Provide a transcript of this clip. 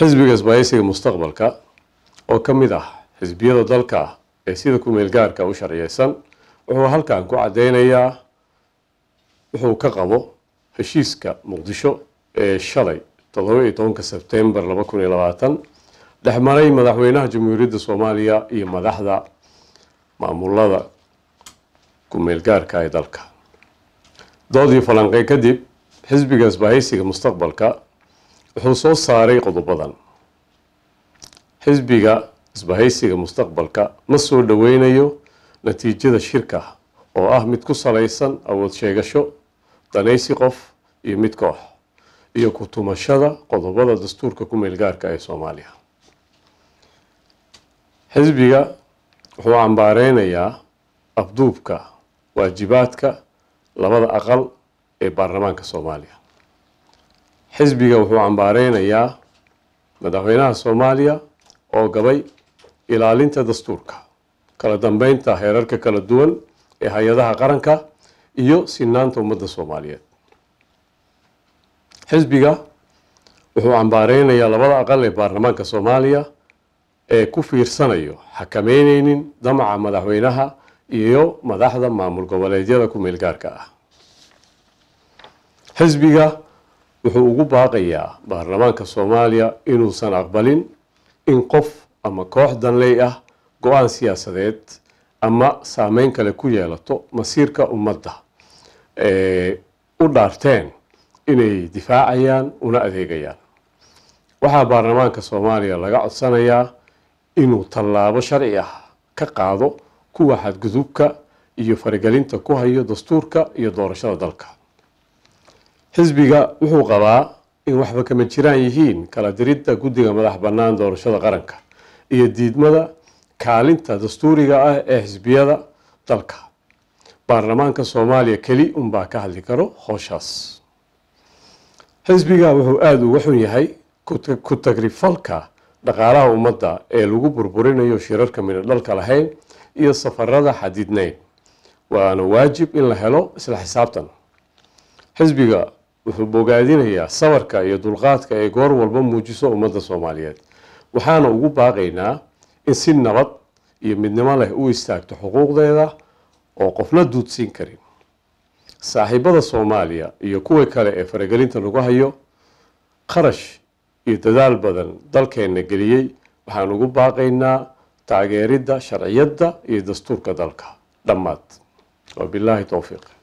xisbiga isbaahaysiga mustaqbalka oo ka mid ah xisbiyada dalka ee sida ku-meel gaarka u sharciyeysan wuxuu halkan ku caddeynayaa wuxuu ka qabo heshiiska muqdisho ee shalay toddoba iyo tobanka sebtembar laba kun iyo labaatan dhexmaray madaxweynaha jamhuuriyadda soomaaliya iyo madaxda maamulada ku-meel gaarka ee dalka doodii falanqey kadib xisbiga isbaahaysiga mustaqbalka wuxuu soo saaray qodobadan xisbiga isbahaysiga mustaqbalka ma soo dhoweynayo natiijada shirka oo ah mid ku salaysan awood sheegasho danaysi qof iyo mid koox iyo ku tumashada qodobada dastuurka ku-meel gaarka ee soomaaliya xisbiga wuxuu cambaareynaya afduubka waajibaadka labada aqal ee baarlamaanka soomaaliya xisbiga wuxuu cambaareynaya madaxweynaha soomaaliya oo gabay ilaalinta dastuurka kala dambeynta heerarka kala duwan ee hay-adaha qaranka iyo sinaanta ummadda soomaaliyeed xisbiga wuxuu cambaareynaya labada aqal ee baarlamaanka soomaaliya ee ku fiirsanayo xakameyneynin damaca madaxweynaha iyo madaxda maamul goboleedyada ku-meel gaarka ah xisbiga wuxuu ugu baaqayaa baarlamaanka soomaaliya inuusan aqbalin in qof ama koox danley ah go-aan siyaasadeed ama saameyn kale ku yeelato masiirka ummadda u dhaarteen inay difaacayaan una adeegayaan waxaa baarlamaanka soomaaliya laga codsanayaa inuu tallaabo sharci ah ka qaado kuwa xadgudubka iyo faragelinta ku hayo dastuurka iyo doorashada dalka xisbiga wuxuu qabaa in waxba kama jiraan yihiin kala diridda guddiga madax bannaan doorashada qaranka iyo diidmada kaalinta dastuuriga ah ee xisbiyada dalka baarlamaanka soomaaliya keli unbaa ka hadli karo howshaas xisbiga wuxuu aada uga xun yahay ku tagrifalka dhaqaalaha ummadda ee lagu burburinayo shirarka midho dhalka lahayn iyo safarada xadidneyn waana waajib in la helo isla xisaabtan xisbiga wuxuu bogaadinayaa sabarka iyo dulqaadka ee goor walba muujiso ummadda soomaaliyeed waxaana ugu baaqaynaa in si nabad iyo midnimo leh u istaagto xuquuqdeeda oo qofna duudsiin karin saaxiibada soomaaliya iyo kuwa kale ee faragelinta lagu hayo qarash iyo dadaal badan dalkeenna geliyey waxaan ugu baaqaynaa taageeridda sharciyadda iyo dastuurka dalka dhammaad wabilaahi towfiiq